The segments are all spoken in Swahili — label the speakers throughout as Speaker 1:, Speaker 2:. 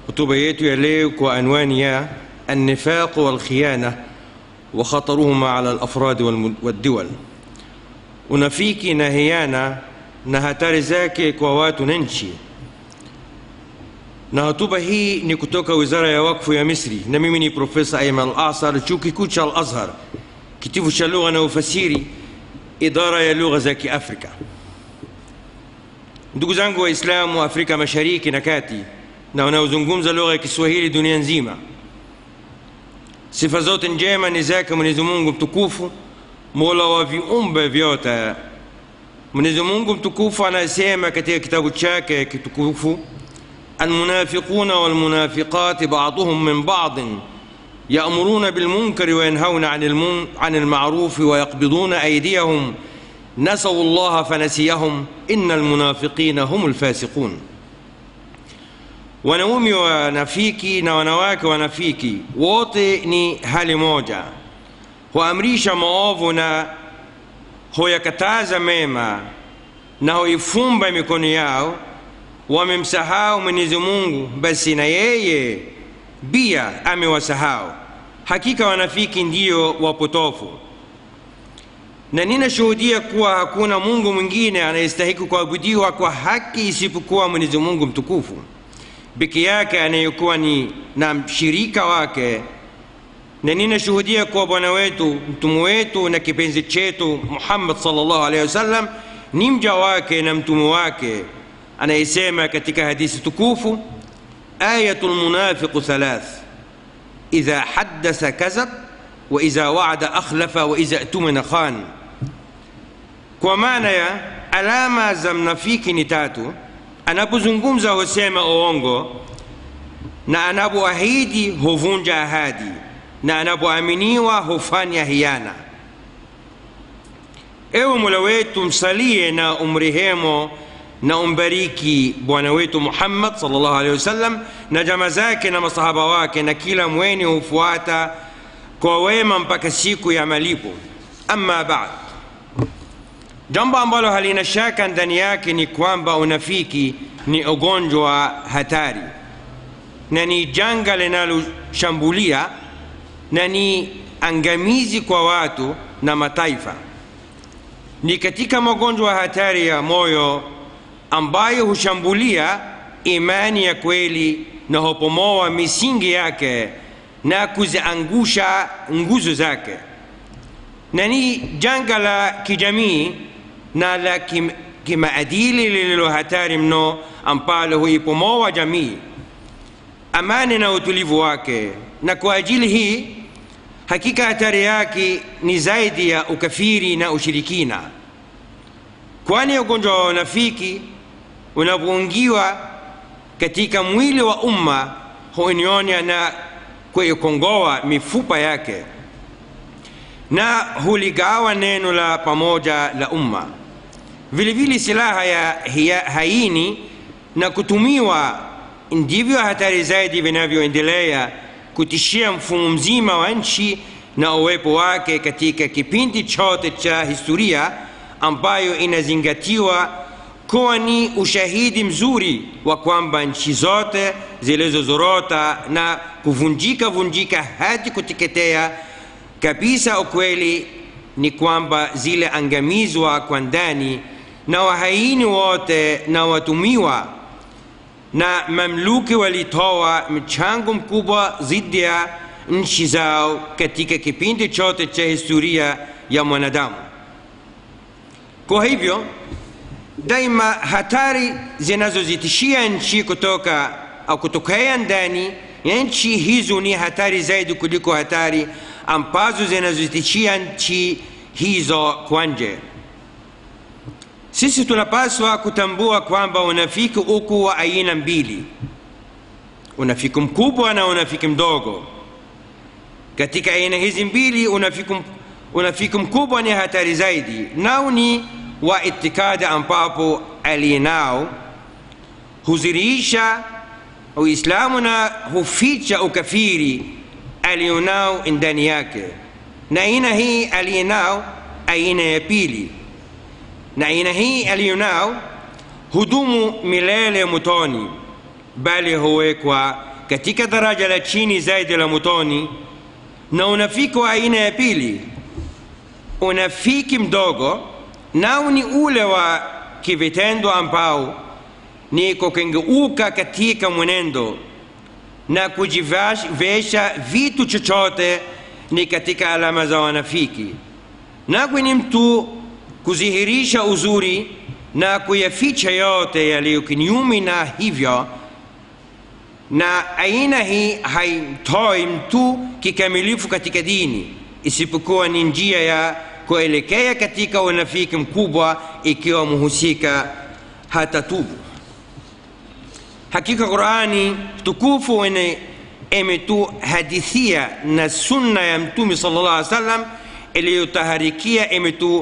Speaker 1: hotuba yetu ya leo kwa anwani ya النفاق والخيانة وخطرهما على الأفراد والم- والدول unafiki na hiana na hatari zake kwa watu na nchi na hotuba hii ni kutoka wizara ya wakfu ya misri na mimi ni profesa ayman al asar chuo kikuu cha al azhar kitivo cha lugha na ufasiri idara ya lugha za kiafrika ndugu zangu waislamu wa afrika mashariki na kati na wanaozungumza lugha ya kiswahili dunia nzima sifa zote njema ni zake mwenyezi mungu mtukufu mola wa viumbe vyote mwenyezi mungu mtukufu anasema katika kitabu chake kitukufu almunafiquna walmunafiqati baduhum min badin يأمرون بالمنكر وينهون عن المن... عن المعروف ويقبضون أيديهم نسوا الله فنسيهم إن المنافقين هم الفاسقون wanaume wanafiki na wanawake wanafiki wote ni hali moja huamrisha maovu na huyakataza mema na huifumba mikono yao wamemsahau mwenyezi mungu basi na yeye pia amewasahau hakika wanafiki ndiyo wapotofu na ninashuhudia kuwa hakuna mungu mwingine anayestahiki kuabudiwa kwa haki isipokuwa mwenyezi mungu mtukufu peke yake anayekuwa ni na mshirika wake na ninashuhudia kuwa bwana wetu mtume wetu na kipenzi chetu muhammad salllah alehi wasallam ni mja wake na mtume wake anayesema katika hadithi tukufu ayatu lmunafiqu thalath idha haddasa kazab wa idha waada akhlafa wa idha tumina khan kwa maana ya alama za mnafiki ni tatu anapozungumza husema uongo na anapoahidi huvunja ahadi na anapoaminiwa hufanya hiana ewe mola wetu msalie na umrehemo na umbariki bwana wetu muhammad salllahu alehi wasallam na jama zake na masahaba wake na kila mweni hufuata kwa wema mpaka siku ya malipo ama bad jambo ambalo halina shaka ndani yake ni kwamba unafiki ni ugonjwa hatari na ni janga linaloshambulia na ni angamizi kwa watu na mataifa ni katika magonjwa hatari ya moyo ambayo hushambulia imani ya kweli na hupomoa misingi yake na kuziangusha nguzo zake na ni janga la kijamii na la kim, kimaadili lililo hatari mno ambalo huipomoa jamii amani na utulivu wake na kwa ajili hii hakika hatari yake ni zaidi ya ukafiri na ushirikina kwani ugonjwa wa unafiki unapoingiwa katika mwili wa umma huinyonya na kuikongoa mifupa yake na huligawa neno la pamoja la umma vile vile silaha ya hiya, haini na kutumiwa ndivyo hatari zaidi vinavyoendelea kutishia mfumo mzima wa nchi na uwepo wake katika kipindi chote cha historia ambayo inazingatiwa kuwa ni ushahidi mzuri wa kwamba nchi zote zilizozorota na kuvunjika vunjika hadi kuteketea kabisa ukweli ni kwamba zile angamizwa kwa ndani na wahaini wote na watumiwa na mamluki walitoa mchango mkubwa dhidi ya nchi zao katika kipindi chote cha historia ya mwanadamu kwa hivyo daima hatari zinazozitishia nchi kutoka au kutokea ndani ya nchi hizo ni hatari zaidi kuliko hatari ambazo zinazotishia nchi hizo kwa nje sisi tunapaswa kutambua kwamba unafiki uko wa aina mbili unafiki mkubwa na unafiki mdogo katika aina hizi mbili unafiki, unafiki mkubwa ni hatari zaidi nao ni wa itikadi ambapo aliyenao huzirisha uislamu na huficha ukafiri alionao ndani yake na aina hii aliyenao aina ya pili na aina hii aliyonao hudumu milele motoni bali huwekwa katika daraja la chini zaidi la motoni na unafiki wa aina ya pili unafiki mdogo nao ni ule wa kivitendo ambao ni kukengeuka katika mwenendo na kujivesha vitu chochote ni katika alama za wanafiki nakwe ni mtu kudhihirisha uzuri na kuyaficha yote yaliyo kinyume na hivyo na aina hii haimtoi mtu kikamilifu katika dini isipokuwa ni njia ya kuelekea katika unafiki mkubwa ikiwa mhusika hatatubu hakika qurani tukufu wene imetuhadithia na sunna ya mtume sallallahu alaihi wasallam iliyotaharikia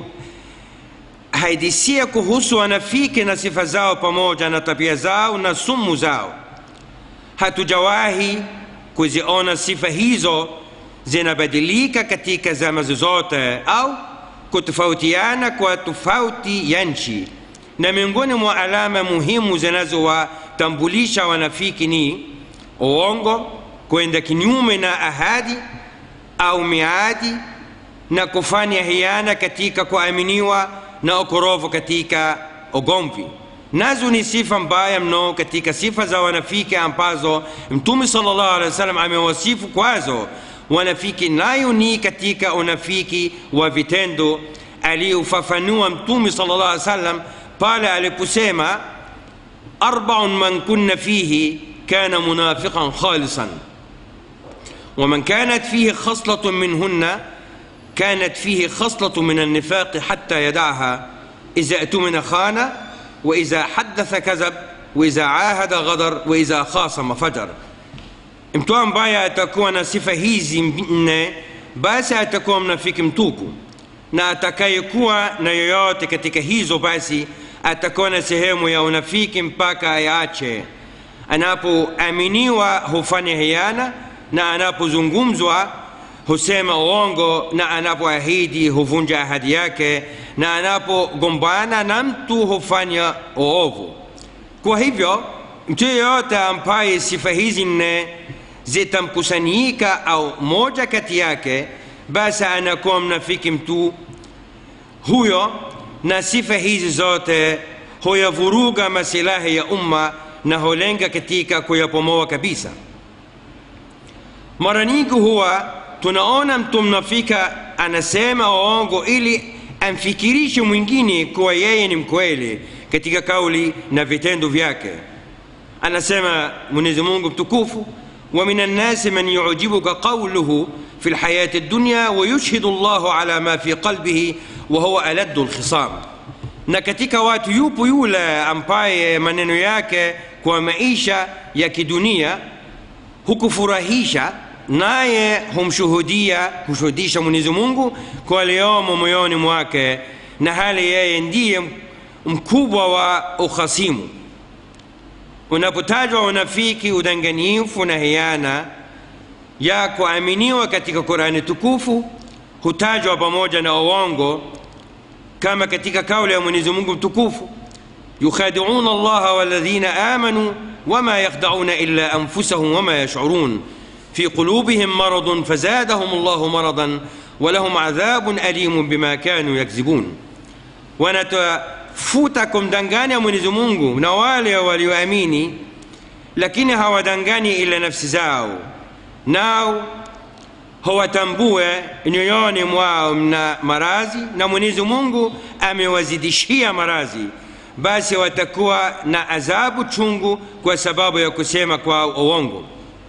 Speaker 1: imetuhadithia kuhusu wanafiki na sifa zao pamoja na tabia zao na sumu zao hatujawahi kuziona sifa hizo zinabadilika katika zama zozote au kutofautiana kwa tofauti ya nchi na miongoni mwa alama muhimu zinazowatambulisha wanafiki ni uongo kwenda kinyume na ahadi au miadi na kufanya hiana katika kuaminiwa na ukorovu katika ugomvi nazo ni sifa mbaya mno katika sifa za wanafiki ambazo mtume sallallahu alaihi wasallam amewasifu kwazo wanafiki nayo ni katika unafiki wa vitendo aliyofafanua mtume sallallahu alaihi wasallam pale aliposema arbaun man kunna fihi kana munafiqan khalisan ومن كانت فيه خصلة منهن كانت فيه خصلة من النفاق حتى يدعها إذا اؤتمن خان وإذا حدث كذب وإذا عاهد غدر وإذا خاصم فجر mtu ambaye atakuwa na sifa hizi nne basi atakuwa mnafiki mtupu na atakayekuwa na yoyote katika hizo basi atakuwa na sehemu ya unafiki mpaka ayache anapoaminiwa hufanya hiana na anapozungumzwa husema uongo na anapoahidi huvunja ahadi yake na anapogombana na mtu hufanya uovu kwa hivyo mtu yeyote ambaye sifa hizi nne zitamkusanyika au moja kati yake basi anakuwa mnafiki mtu huyo na sifa hizi zote huyavuruga masilahi ya umma na hulenga katika kuyapomoa kabisa mara nyingi huwa tunaona mtu mnafika anasema uongo ili amfikirishe mwingine kuwa yeye ni mkweli katika kauli na vitendo vyake anasema mwenyezi mungu mtukufu ومن الناس من يعجبك قوله في الحياة الدنيا ويشهد الله على ما في قلبه وهو ألد الخصام na katika watu yupo yule ambaye maneno yake kwa maisha ya kidunia hukufurahisha naye humshuhudia humshuhudisha mwenyezi mungu kwa aliyomo moyoni mwake na hali yeye ndiye mkubwa wa ukhasimu unapotajwa unafiki udanganyifu na hiana ya kuaminiwa katika qurani tukufu hutajwa pamoja na uongo kama katika kauli ya mwenyezi mungu mtukufu yukhadiuna allaha waladhina amanu wama yakhda'una illa anfusahum wama yash'urun في قلوبهم مرض فزادهم الله مرضا ولهم عذاب أليم بما كانوا يكذبون wanatafuta kumdanganya mwenyezi mungu na wale walioamini lakini hawadangani ila nafsi zao nao hawatambue nyoyoni mwao mna marazi na mwenyezi mungu amewazidishia marazi basi watakuwa na adhabu chungu kwa sababu ya kusema kwa uongo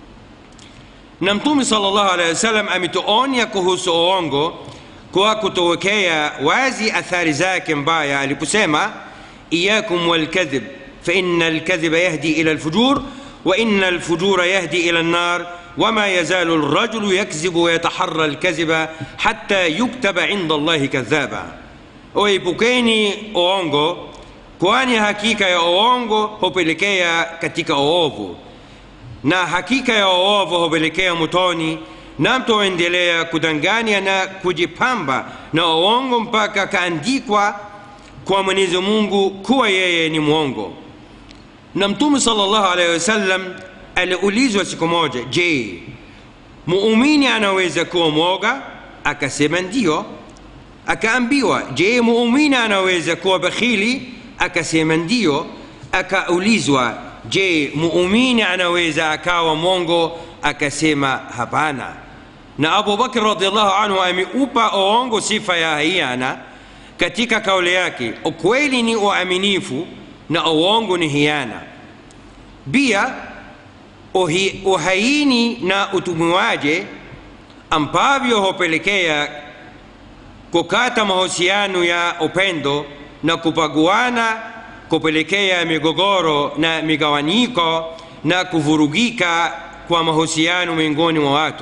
Speaker 1: na mtume sallallahu alaihi wasallam ametuonya kuhusu uongo kwa kutowekea wazi athari zake mbaya aliposema iyakum walkadhib faina alkadhiba yahdi ila alfujur وإن الفجور يهدي إلى النار وما يزال الرجل يكذب ويتحرى الكذب حتى يكتب عند الله كذابا oipukeni uongo kwani hakika ya uongo hupelekea katika uovu na hakika ya uovu hupelekea motoni na mtu huendelea kudanganya na kujipamba na uongo mpaka kaandikwa kwa mwenyezi mungu kuwa yeye ni mwongo na mtume sallallahu alaihi wasallam aliulizwa siku moja je muumini anaweza kuwa mwoga akasema ndio akaambiwa je muumini anaweza kuwa bakhili akasema ndio akaulizwa je muumini anaweza akawa mongo akasema hapana na abu bakr radiallahu anhu ameupa uongo sifa ya hiana katika kauli yake ukweli ni uaminifu na uongo ni hiana pia uhi, uhaini na utumiwaje ambavyo hupelekea kukata mahusiano ya upendo na kupaguana kupelekea migogoro na migawanyiko na kuvurugika kwa mahusiano miongoni mwa watu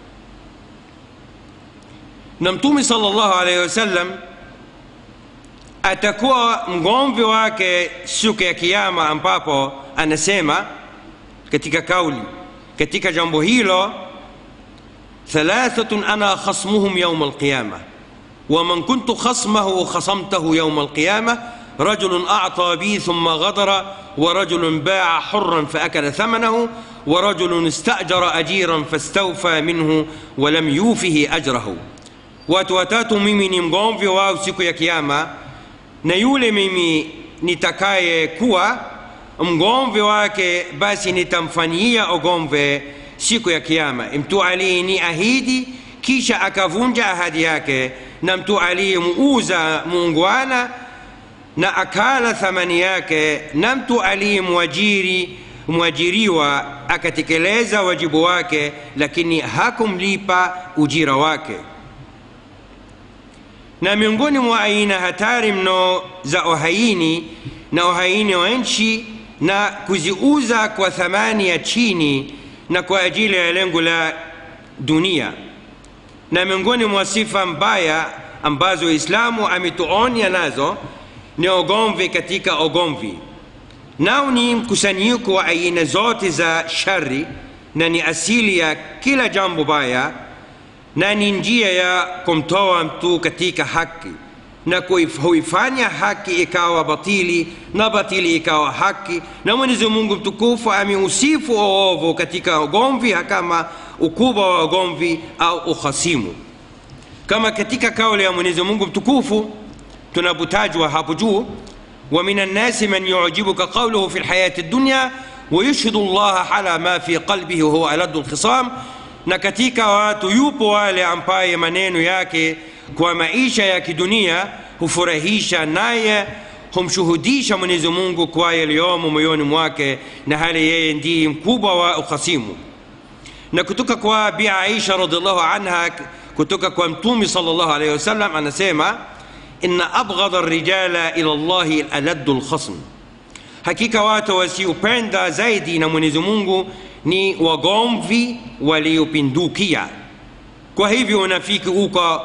Speaker 1: na mtume sallallahu alaihi wasallam atakuwa mgomvi wake siku ya kiama ambapo anasema katika kauli katika jambo hilo thalathatun ana khasmuhum yauma alqiyama ومن كنت خصمه خصمته يوم القيامة رجل أعطى بي ثم غدر ورجل باع حرا فأكل ثمنه ورجل استأجر أجيرا فاستوفى منه ولم يوفه أجره watu watatu mimi ni mgomvi wao siku ya kiama na yule mimi nitakaye kuwa mgomvi wake basi nitamfanyia ugomve siku ya kiama mtu aliyeni ahidi kisha akavunja ahadi yake na mtu aliyemuuza muungwana na akala thamani yake na mtu aliyemwajiri mwajiriwa akatekeleza wajibu wake lakini hakumlipa ujira wake na miongoni mwa aina hatari mno za uhaini na uhaini wa nchi na kuziuza kwa thamani ya chini na kwa ajili ya lengo la dunia na miongoni mwa sifa mbaya ambazo Uislamu ametuonya nazo ni ugomvi katika ugomvi, nao ni mkusanyiko wa aina zote za shari na ni asili ya kila jambo baya na ni njia ya kumtoa mtu katika haki na huifanya haki ikawa batili na batili ikawa haki na mwenyezi mungu mtukufu ameusifu uovu katika ugomvi kama ukubwa wa ugomvi au ukhasimu kama katika kauli ya mwenyezi mungu mtukufu tunapotajwa hapo juu ومن الناس من يعجبك قوله في الحياة الدنيا ويشهد الله على ما في قلبه وهو ألد الخصام na katika watu yupo wale ambaye maneno yake kwa maisha ya kidunia hufurahisha naye humshuhudisha mwenyezi mungu kwa yaliyomo moyoni mwake na hali yeye ndiye mkubwa wa ukhasimu na kutoka kwa bi aisha radiallahu anha kutoka kwa mtume salllahu alaihi wasallam anasema inna abghadha rijala ila llahi aladdu lkhasm hakika watu wasiopenda zaidi na mwenyezi mungu ni wagomvi waliopindukia kwa hivyo unafiki uko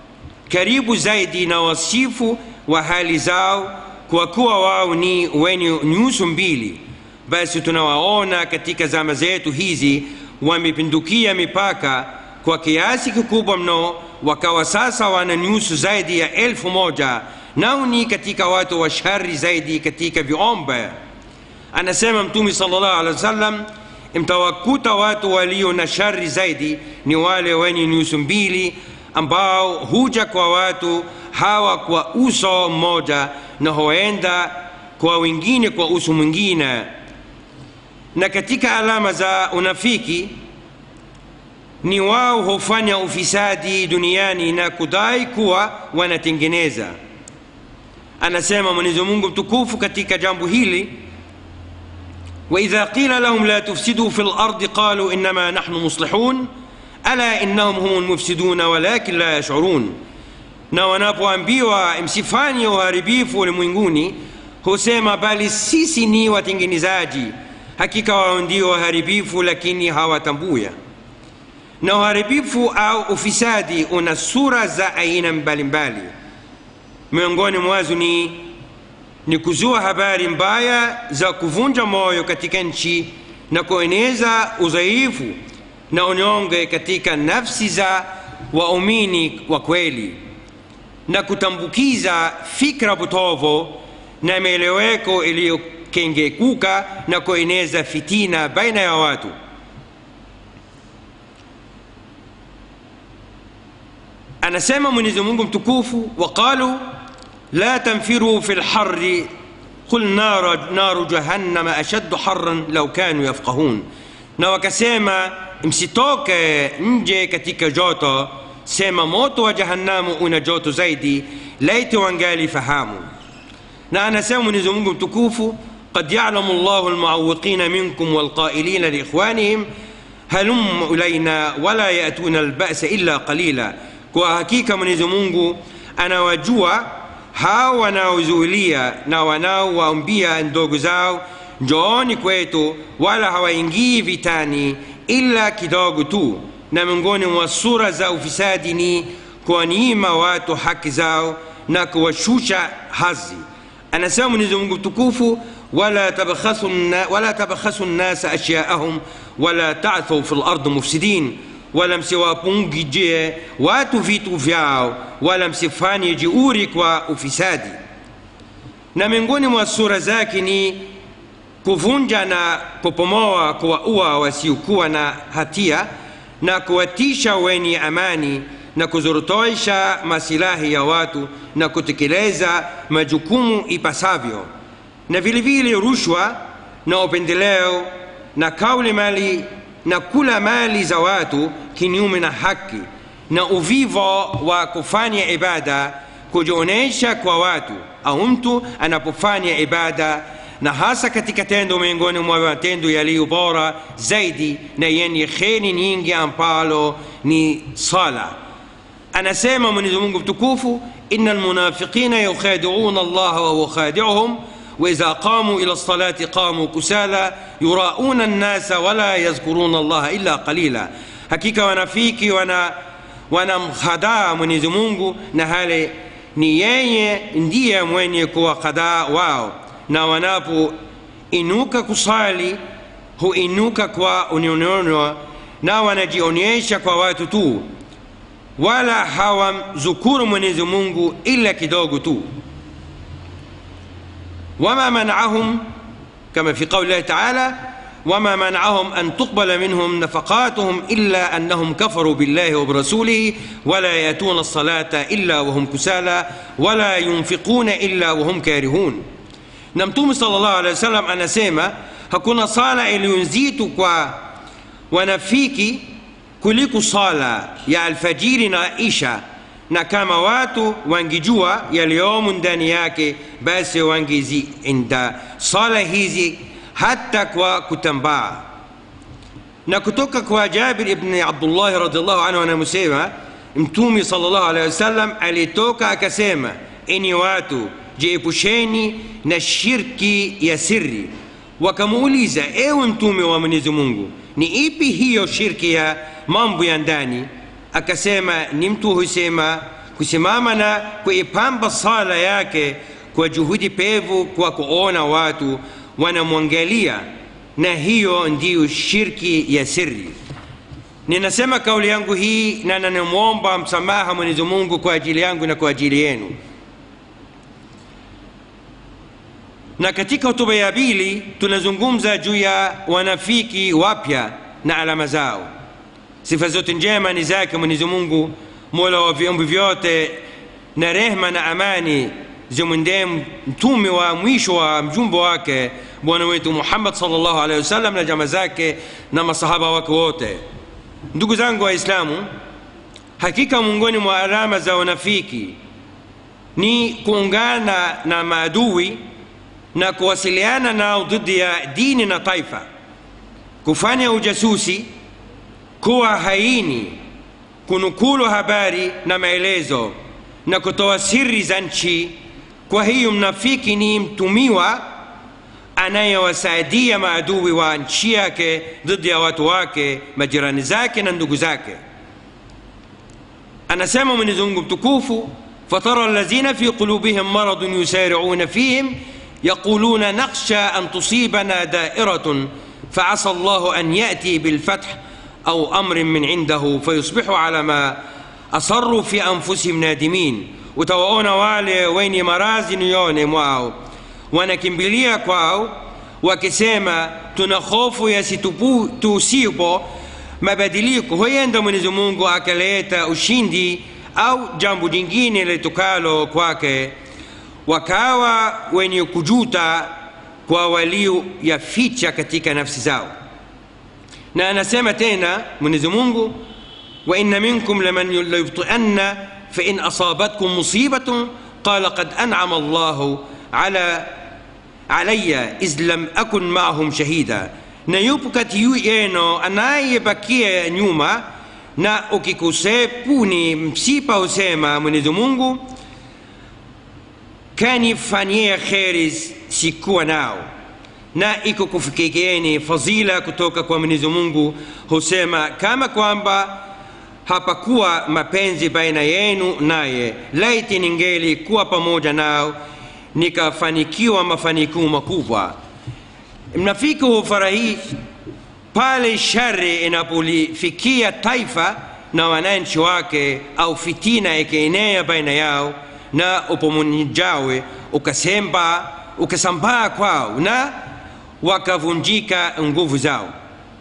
Speaker 1: karibu zaidi na wasifu wa hali zao kwa kuwa wao ni wenye nyuso mbili basi tunawaona katika zama zetu hizi wamepindukia mipaka kwa kiasi kikubwa mno wakawa sasa wana nyuso zaidi ya elfu moja nao ni katika watu wa shari zaidi katika viombe anasema mtume sallallahu alaihi wasallam mtawakuta watu walio na shari zaidi ni wale wenye nyuso mbili ambao huja kwa watu hawa kwa uso mmoja na huenda kwa wengine kwa uso mwingine na katika alama za unafiki ni wao hufanya ufisadi duniani na kudai kuwa wanatengeneza anasema mwenyezi mungu mtukufu katika jambo hili واذا قيل لهم لا تفسدوا في الارض قالوا انما نحن مصلحون الا انهم هم المفسدون ولكن لا يشعرون na wanapoambiwa msifanye uharibifu ulimwenguni husema bali sisi ni watengenezaji hakika wao ndio waharibifu lakini hawatambua na uharibifu au ufisadi una sura za aina mbalimbali miongoni mwazo ni ni kuzua habari mbaya za kuvunja moyo katika nchi na kueneza udhaifu na unyonge katika nafsi za waumini wa kweli na kutambukiza fikra potovu na mieleweko kengekuka na kueneza fitina baina ya watu anasema mwenyezi mungu mtukufu waqalu la tanfiru fi lhari qul naru, naru jahannama ashaddu haran lau kanu yafqahun na wakasema msitoke nje katika joto sema moto wa jahannamu una joto zaidi laiti wangali fahamu na anasema mwenyezi mungu mtukufu قد يعلم الله المعوقين منكم والقائلين لإخوانهم هلم إلينا ولا يأتون البأس إلا قليلا kwa hakika mwenyezi mungu anawajua hao wanaozuilia na wanaowaambia ndogo zao njooni kwetu wala hawaingii vitani ila kidogo tu na miongoni mwa sura za ufisadi ni kuwanyima watu haki zao na kuwashusha hazi anasema mwenyezi mungu tukufu ولا تبخسوا ولا تبخسوا الناس اشياءهم ولا تعثوا في الارض مفسدين wala msiwapungije watu vitu vyao wala msifanye jeuri kwa ufisadi na miongoni mwa sura zake ni kuvunja na kupomoa kuwaua wasiokuwa na hatia na kuwatisha wenye amani na kuzorotosha masilahi ya watu na kutekeleza majukumu ipasavyo na vile vile rushwa na upendeleo na kauli mali na kula mali za watu kinyume na haki na uvivo wa kufanya ibada kujionyesha kwa watu au mtu anapofanya ibada na hasa katika tendo miongoni mwa matendo yaliyo bora zaidi na yenye kheri nyingi ambalo ni sala anasema mwenyezi mungu mtukufu ina almunafiqina yukhadiuna allaha wahuwa khadiuhum واذا قاموا الى الصلاه قاموا كسالى يراءون الناس ولا يذكرون الله الا قليلا hakika wanafiki wana wanamhadaa mwenyezi mungu na hali ni yeye ndiye mwenye kuwakhadaa wao na wanapoinuka kusali huinuka kwa unyonono na wanajionyesha kwa watu tu wala hawamzukuru mwenyezi mungu ila kidogo tu وما منعهم كما في قول الله تعالى وما منعهم ان تقبل منهم نفقاتهم الا انهم كفروا بالله وبرسوله ولا ياتون الصلاه الا وهم كسالى ولا ينفقون الا وهم كارهون na mtume salllah alehi wa sallam anasema hakuna sala iliyonzito kwa wanafiki kuliko sala ya alfajiri na isha na kama watu wangijua yaliyomo ndani yake basi wangezienda sala hizi hata kwa kutambaa na kutoka kwa jabir ibni abdullahi radiallahu anhu anamusema mtume salllahu alehi wasallam alitoka akasema ini watu jiepusheni na shirki ya siri wakamuuliza ewe mtume wa mwenyezi mungu ni ipi hiyo shirki ya mambo ya ndani akasema ni mtu husema kusimama na kuipamba sala yake kwa juhudi pevu kwa kuona watu wanamwangalia na hiyo ndiyo shirki ya siri ninasema kauli yangu hii na nanamwomba msamaha mwenyezi mungu kwa ajili yangu na kwa ajili yenu na katika hotuba ya pili tunazungumza juu ya wanafiki wapya na alama zao sifa zote njema ni zake mwenyezi mungu mola wa viumbe vyote na rehma na amani zimwendee mtume wa mwisho wa mjumbe wake bwana wetu muhammad salllahu alehi wasallam na jama zake na masahaba wake wote ndugu zangu waislamu hakika miongoni mwa alama za wanafiki ni kuungana na maadui na kuwasiliana nao dhidi ya dini na taifa kufanya ujasusi kuwa haini kunukulu habari na maelezo na kutoa siri za nchi kwa hiyo mnafiki ni mtumiwa anayewasaidia maadui wa nchi yake dhidi ya watu wake majirani zake na ndugu zake anasema mwenyezi mungu mtukufu fatara alladhina fi qulubihim maradun yusari'una fihim يقولون نخشى أن تصيبنا دائرة فعسى الله أن يأتي بالفتح أو أمر من عنده فيصبحوا على ما أصروا في أنفسهم نادمين utawaona wale wenye marazi niyone mwao wanakimbilia kwao wakisema tuna hofu yasitusipo mabadiliko huenda mwenyezi mungu akaleta ushindi au jambo jingine litokalo kwake wakawa wenye kujuta kwa walioyaficha katika nafsi zao na anasema tena mwenyezi mungu وإن منكم لمن ليبطئن فإن أصابتكم مصيبة قال قد أنعم الله على علي إذ لم أكن معهم شهيدا na yupo kati yenu anayebakia nyuma na ukikusepuni msipa husema mwenyezi mungu kanifanyia kheri sikuwa nao na ikukufikieni fadhila kutoka kwa mwenyezi mungu husema kama kwamba hapakuwa mapenzi baina yenu naye laiti ningeli kuwa pamoja nao nikafanikiwa mafanikio makubwa mnafiki hufurahi pale shari inapolifikia taifa na wananchi wake au fitina ikienea baina yao na upomonjawe ukasemba ukasambaa kwao na wakavunjika nguvu zao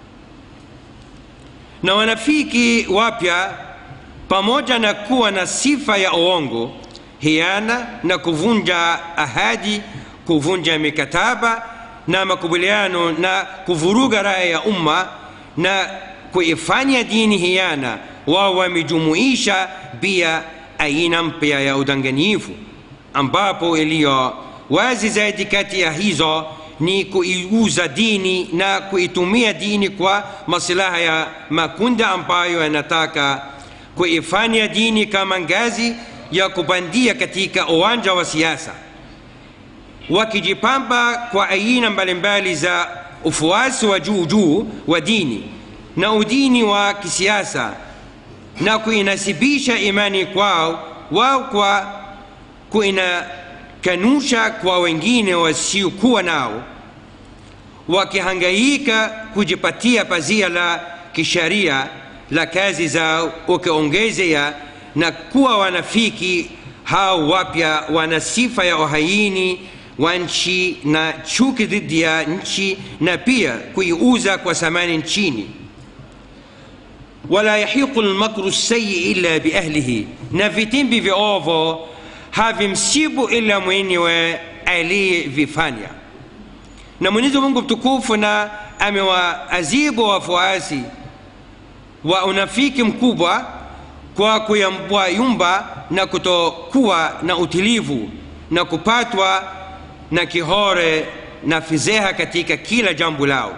Speaker 1: na wanafiki wapya pamoja na kuwa na sifa ya uongo hiana na kuvunja ahadi kuvunja mikataba na makubaliano na kuvuruga raya ya umma na kuifanya dini hiana wao wamejumuisha pia aina mpya ya udanganyifu ambapo iliyo wazi zaidi kati ya hizo ni kuiuza dini na kuitumia dini kwa masilaha ya makundi ambayo yanataka kuifanya dini kama ngazi ya kupandia katika uwanja wa siasa wakijipamba kwa aina mbalimbali za ufuasi wa juu juu wa dini na udini wa kisiasa na kuinasibisha imani kwao wao kwa kuinakanusha kwa wengine wasiokuwa nao wakihangaika kujipatia pazia la kisharia la kazi zao ukiongezea na kuwa wanafiki hao wapya wana sifa ya uhaini wa nchi na chuki dhidi ya nchi na pia kuiuza kwa thamani nchini wala yahiqu lmakru sayyi illa biahlihi na vitimbi viovu havimsibu ila mwenyewe aliyevifanya na mwenyezi mungu mtukufu na amewaazibu wafuasi wa unafiki mkubwa kwa kuyumbayumba na kutokuwa na utilivu na kupatwa na kihore na fizeha katika kila jambo lao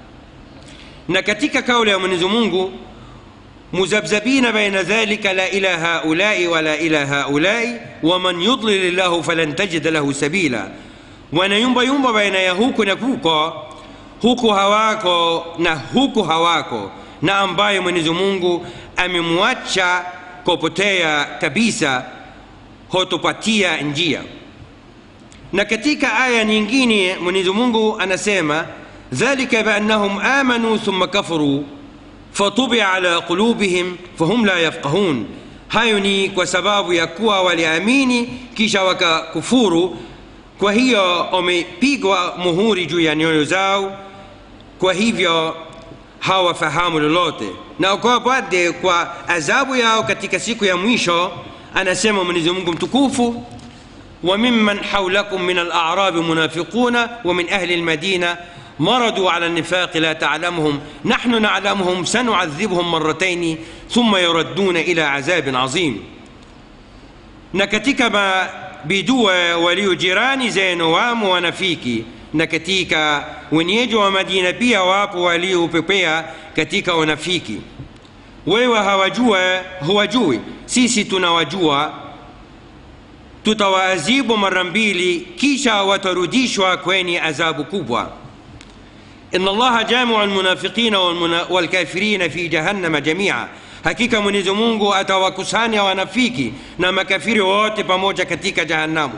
Speaker 1: na katika kauli ya mwenyezi mungu مذبذبين بين ذلك لا إلى هؤلاء ولا إلى هؤلاء ومن يضلل الله فلن تجد له سبيلا wanayumba yumba baina ya huku na kuko huku hawako na huku hawako na ambaye mwenyezi mungu amemwacha kupotea kabisa hotupatia njia na katika aya nyingine mwenyezi mungu anasema dhalika biannahum amanu thumma kafaru fatubia ala qulubihim fahum la yafqahun hayo ni kwa sababu ya kuwa waliamini kisha wakakufuru kwa hiyo wamepigwa muhuri juu ya nyoyo zao kwa hivyo hawafahamu lolote na kwa baade kwa adhabu yao katika siku ya mwisho anasema mwenyezi mungu mtukufu وممن حولكم من الأعراب منافقون ومن أهل المدينة مرضوا على النفاق لا تعلمهم نحن نعلمهم سنعذبهم مرتين ثم يردون إلى عذاب عظيم نكتك ما بدوا وليو جيراني زين وام ونفيكي na katika wenyeji wa madina pia wapo waliopepea katika wanafiki wewe hawajua huwajui sisi tunawajua tutawaadhibu mara mbili kisha watarudishwa kwenye adhabu kubwa إن الله جامع المنافقين والكافرين في جهنم جميعا hakika mwenyezi mungu atawakusanya wanafiki na makafiri wote pamoja katika jahannamu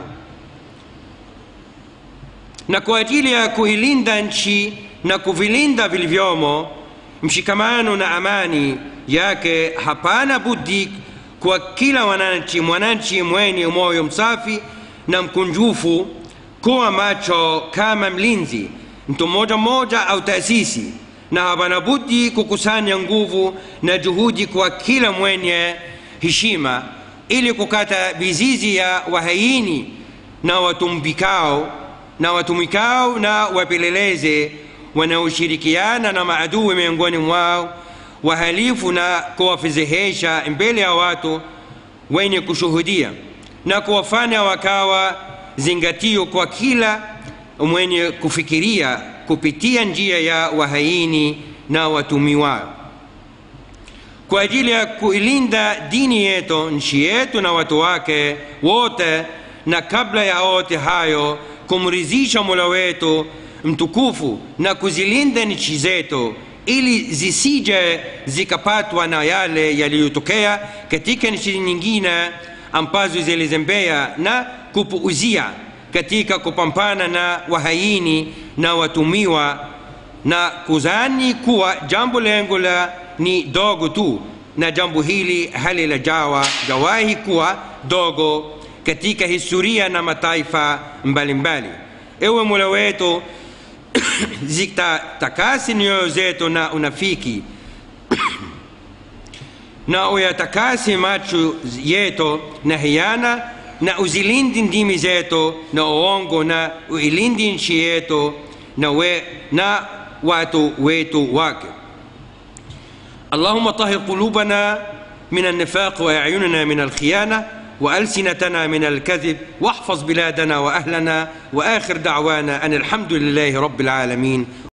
Speaker 1: na kwa ajili ya kuilinda nchi na kuvilinda vilivyomo mshikamano na amani yake hapana budi kwa kila wananchi mwananchi mwenye moyo msafi na mkunjufu kuwa macho kama mlinzi mtu mmoja mmoja au taasisi na hapana budi kukusanya nguvu na juhudi kwa kila mwenye heshima ili kukata mizizi ya wahaini na watumbikao na watumikao na wapeleleze wanaoshirikiana na maadui miongoni mwao wahalifu na kuwafedhehesha mbele ya watu wenye kushuhudia na kuwafanya wakawa zingatio kwa kila mwenye kufikiria kupitia njia ya wahaini na watumiwao kwa ajili ya kuilinda dini yetu nchi yetu na watu wake wote na kabla ya yote hayo kumridhisha mola wetu mtukufu na kuzilinda nchi zetu ili zisije zikapatwa na yale yaliyotokea katika nchi nyingine ambazo zilizembea na kupuuzia katika kupambana na wahaini na watumiwa na kuzani kuwa jambo lengo la ni dogo tu na jambo hili halilajawa jawahi kuwa dogo katika historia na mataifa mbalimbali ewe mola wetu zitatakasi nyoyo zetu na unafiki na uyatakasi macho yetu na hiana na uzilindi ndimi zetu na uongo na uilindi nchi yetu na, we, na watu wetu wake اللهم طهر قلوبنا من النفاق واعيننا من الخيانه والسنتنا من الكذب واحفظ بلادنا واهلنا واخر دعوانا ان الحمد لله رب العالمين